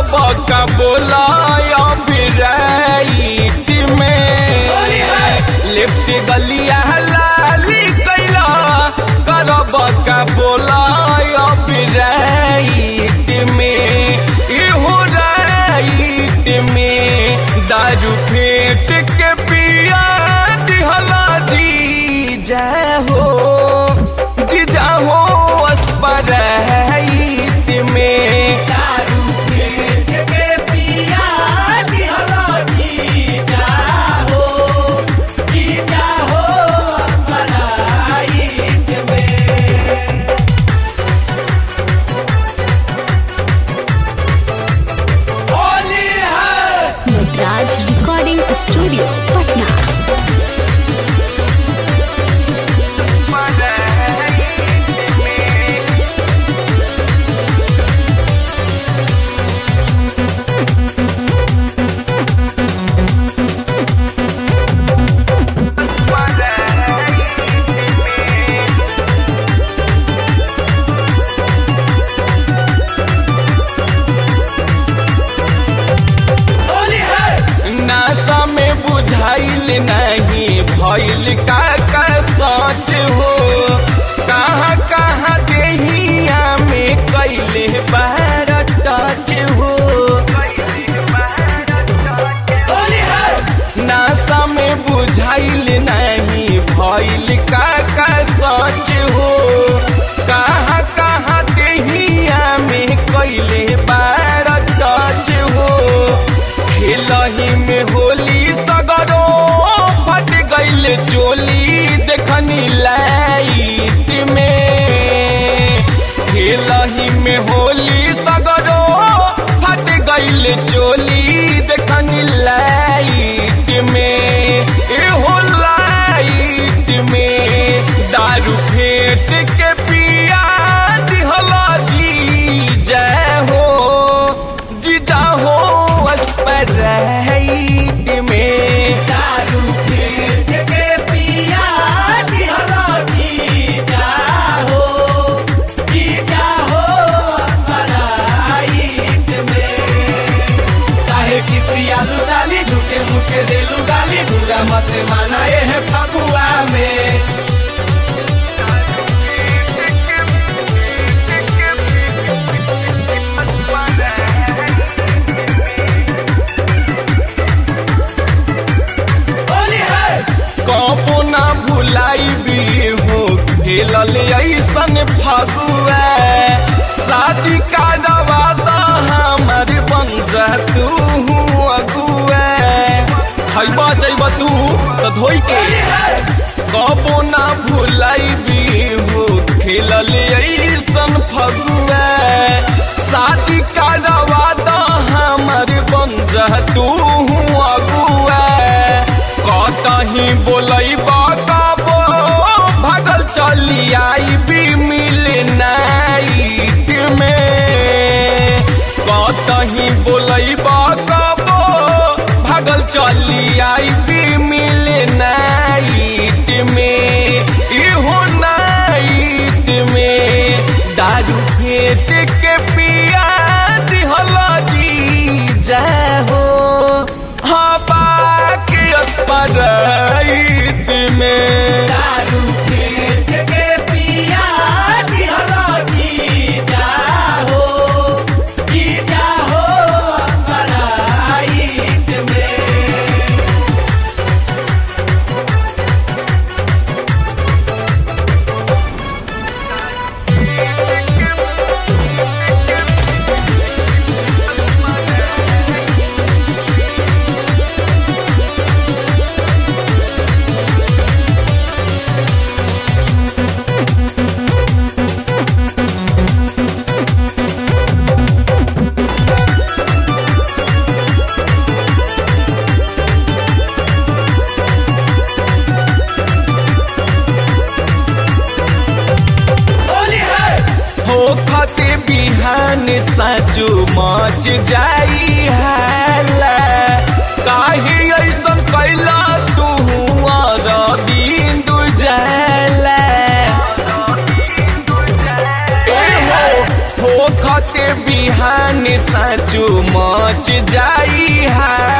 करब का बोलाय बिराइत में लिफ्ट गलिया लाली कैला करब का बोलाय बिराइत में इहो राइत में दारू फेंट के पिया दिहला जी जाहो जी जाहो अस्पराइत में दारू फेंट के पिया दिहला जी जाहो, जी जाहो अपराइत में। होली है नटराज रिकॉर्डिंग स्टूडियो पटना होली है नासा में बुझाइल नहीं भइल का का सच हो कहाँ कहाँ देहिया में कैले बार टच हो होली है नासा में बुझाइल नहीं भइल का का सच हो कहाँ कहाँ देहिया में कैले बार टच हो खेलही में होली सगरो फट गइल चोली देखनी लाइट में खेलही में होली सगरो फट गइल चोली देखनी लाइट में एहो लाइट में दारू फेंट के पिया दिहला जी जय हो जी जाहो अस्पराइत में दारू फेंट के पिया दिहला जी जाहो, जी जाहो अपराइत में। काहे किसिया लुटाली झूठे मुठे देलू गाली बुरा मत माना एह फगुआ में होली है कबो ना भुलाई भी हो खेलल ऐसन फगुआ शादी का दवादा हमार बन जा तू अगुआ खैबा जैबा तू तो धोई के कबो ना भुलाई भी हो खेलल ऐसन फगुआ शादी का दवादा हमार बन जा तू अगुआ कतही बोलैबा कबो भागल चली आई भी मिल नाइट में कतही बोलैबा कबो भागल चली आई भी मिल नाइट में इहो नाइट में दारू फेंट के पिया दिहला जी जाहो हाँ बाकी अस्पराइत में दारू फेंट के पिया दिहला जी जाहो, जी जाहो अपराइत में। होली है हो खते बिहान साचो मच जाई हाला काहे ऐसन कैला तू और बिंदु जाला ए हो हो खते बिहान साचो मच मच जाई हाला